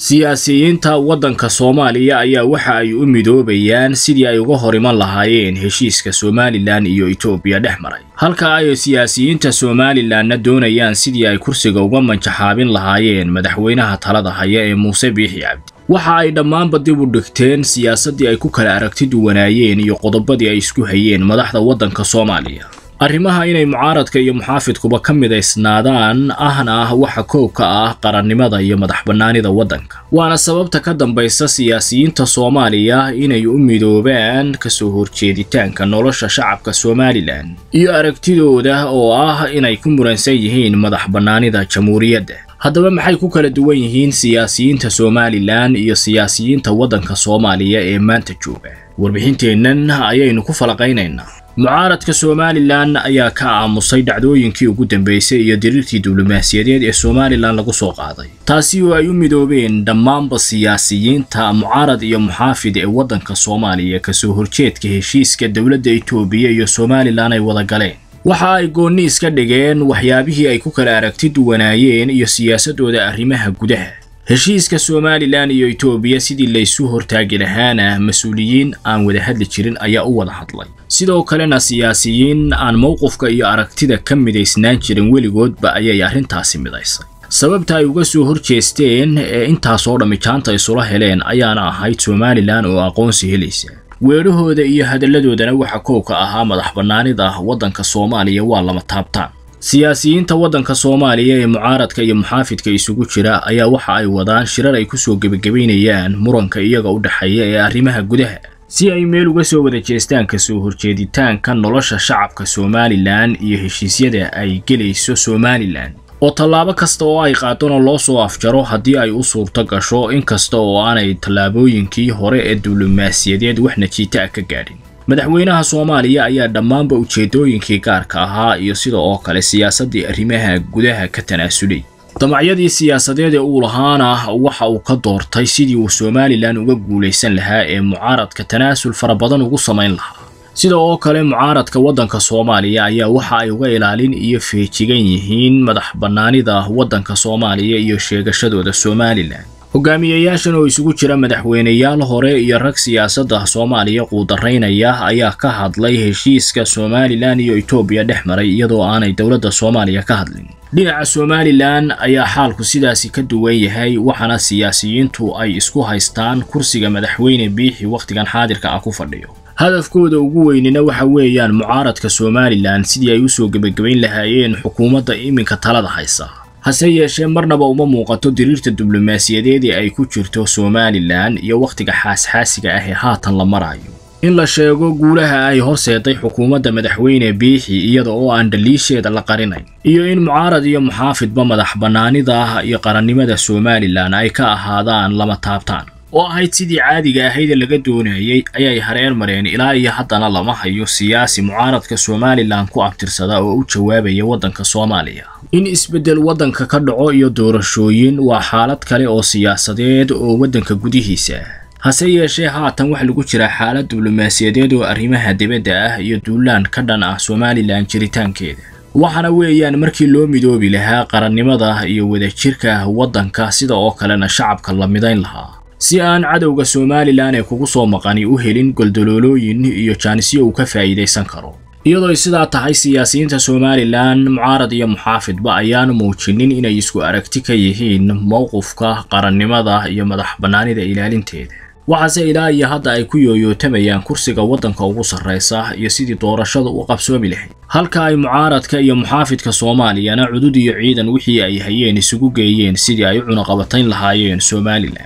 siyaasiyiinta waddanka soomaaliya ayaa waxa ay u midoobayaan sidii ay uga hor iman lahaayeen heshiiska somalilan iyo etoobiya dhex maray halka ay siyaasiyiinta somalilanna doonayaan sidii ay kursiga uga manjaxaabin lahaayeen madaxweynaha talada haya ee muuse biixi cabdi waxa ay dhammaanba dib u dhigteen siyaasaddii ay ku kala aragti duwanaayeen iyo qodobadii ay isku hayeen madaxda waddanka soomaaliya arrimaha inay mucaaradka iyo muxaafidkuba ka midaysnaadaan ahna ah waxa koobka ah qarannimada iyo madax bannaanida waddanka waana sababta ka dambaysa siyaasiyiinta soomaaliya inay u midoobaan kasoo horjeeditaanka nolosha shacabka somalilan iyo aragtidooda oo ah inay ku muransan yihiin madax bannaanida jamhuuriyadda haddaba maxay ku kala duwan yihiin siyaasiyiinta somalilan iyo siyaasiyiinta waddanka soomaaliya ee maanta jooga warbixinteennan ayaynu ku falaqaynaynaa mucaaradka somalilan ayaa ka aamusay dhacdooyinkii ugu dambeysay iyo diriirtii diblomaasiyadeed ee somalilan lagu soo qaaday taasi oo ay u midoobeen dhammaanba siyaasiyiinta mucaarad iyo muxaafid ee waddanka soomaaliya kasoo horjeedka heshiiska dowladda etoobiya iyo somalilan ay wada galeen waxa ay goonni iska dhigeen waxyaabihii ay ku kala aragti duwanaayeen iyo siyaasadooda arrimaha gudaha heshiiska somalilan iyo etoobiya sidii laysu hortaagi lahaana mas-uuliyiin aan wada hadli jirin ayaa u wada hadlay sidoo kalena siyaasiyiin aan mowqifka iyo aragtida ka midaysnaan jirin weligoodba ayay arrintaasi midaysay sababta ay uga soo horjeesteen ee intaasoo dhammi jaanta isula heleen ayaana ahayd somalilan oo aqoonsi helaysa weedhahooda iyo hadalladoodana waxa koobka ahaa madax bannaanida waddanka soomaaliya waa lama taabtaan siyaasiyiinta waddanka soomaaliya ee mucaaradka iyo muxaafidka isugu jira ayaa waxa ay wadaan shirar ay kusoo gebagabaynayaan muranka iyaga u dhexeeya ee arrimaha gudaha si ay meel uga soo wada jeestaan kasoo horjeeditaanka nolosha shacabka somalilan iyo heshiisyada ay gelayso somalilan oo tallaabo kasta oo ay qaadona loo soo afjaro haddii ay u suurto gasho inkasta oo aanay tallaabooyinkii hore ee diblomaasiyadeed wax najiita ah ka gaadhin madaxweynaha soomaaliya ayaa dhammaanba ujeedooyinkii gaarka ahaa iyo sida oo kale siyaasaddii arrimaha gudaha ka tanaasulay damacyadii siyaasadeed ee uu lahaana waxa uu ka doortay sidii uu somalilan uga guulaysan lahaa ee mucaaradka tanaasul fara badan ugu samayn lahaa sida oo kale mucaaradka waddanka soomaaliya ayaa waxa ay uga ilaalin iyo feejigan yihiin madax bannaanida waddanka soomaaliya iyo sheegashadooda somalilan hogaamiyayaashan oo isugu jira madaxweyneyaal hore iyo rag siyaasadda soomaaliya quudaraynaya ayaa ka hadlay heshiiska somalilan iyo etoobiya dhex maray iyadoo aanay dowladda soomaaliya ka hadlin dhinaca somalilan ayaa xaalku sidaasi ka duwan yahay waxaana siyaasiyiintu ay isku haystaan kursiga madaxweyne biixi wakhtigan xaadirka ah ku fadhiyo hadafkooda ugu weynina waxa weeyaan mucaaradka somalilan sidii ay usoo gebagabayn lahaayeen xukuumadda iminka talada haysa hase yeeshee marnaba uma muuqato diriirta diblomaasiyadeed ee ay ku jirto somalilan iyo wakhtiga xaasxaasiga ah ee haatan la marayo in la sheego guulaha ay horseeday xukuumadda madaxweyne biixi iyada oo aan dhaliisheeda la qarinayn iyo in mucaarad iyo muxaafidba madax bannaanida iyo qarannimada somalilan ay ka ahaadaan lama taabtaan oo ahayd sidii caadiga ahayd ee laga doonayay ayay hareer mareen ilaa iyo haddana lama hayo siyaasi mucaaradka somalilan ku abtirsada oo u jawaabaya waddanka soomaaliya in isbeddel waddanka ka dhaco iyo doorashooyin waa xaalad kale oo siyaasadeed oo waddanka gudihiisa hase yeeshee haatan waxa lagu jiraa xaalad diblomaasiyadeed oo arrimaha dibadda ah iyo duulaan ka dhan ah somalilan jiritaankeeda waxaana weeyaan markii loo midoobi lahaa qarannimada iyo wadajirka waddanka sida oo kalena shacabka la midayn lahaa si aan cadowga somalilan ee kugu soo maqani u helin goldoloolooyin iyo jaanisyo uu ka faa'iidaysan karo iyadoo ay sidaa tahay siyaasiyiinta somalilan mucaarad iyo muxaafidba ayaanu muujinin inay isku aragti ka yihiin mowqifka qarannimada iyo madax bannaanida ilaalinteeda waxaase ilaa iyo hadda ay ku yooyootamayaan kursiga waddanka ugu sarraysa iyo sidii doorashada u qabsoomi lahayd halka ay mucaaradka iyo muxaafidka soomaaliyana cudud iyo ciidan wixii ay hayeen isugu geeyeen sidii ay u cunaqabatayn lahaayeen somalilan